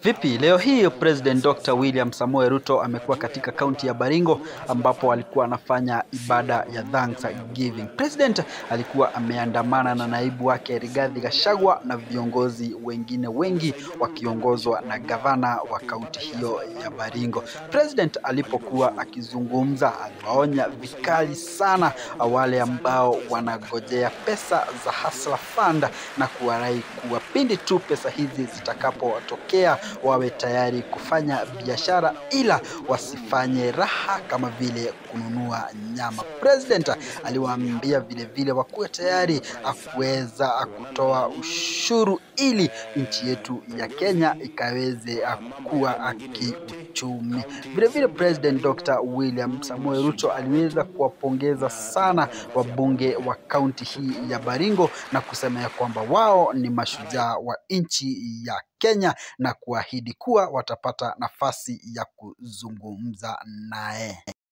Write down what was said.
Vipi leo hii President Dr. William Samoei Ruto amekuwa katika kaunti ya Baringo ambapo alikuwa anafanya ibada ya Thanksgiving. President alikuwa ameandamana na naibu wake Rigathi Gachagua na viongozi wengine wengi wakiongozwa na gavana wa kaunti hiyo ya Baringo. President alipokuwa akizungumza aliwaonya vikali sana wale ambao wanagojea pesa za Hustler Fund na kuwarai kuwa pindi tu pesa hizi zitakapotokea wawe tayari kufanya biashara ila wasifanye raha kama vile kununua nyama. President aliwaambia vile vile wakuwe tayari akuweza kutoa ushuru ili nchi yetu ya Kenya ikaweze kuwa kiuchumi. Vile vile President Dr. William Samoei Ruto aliweza kuwapongeza sana wabunge wa kaunti hii ya Baringo na kusema ya kwamba wao ni mashujaa wa nchi ya Kenya na kuahidi kuwa watapata nafasi ya kuzungumza naye.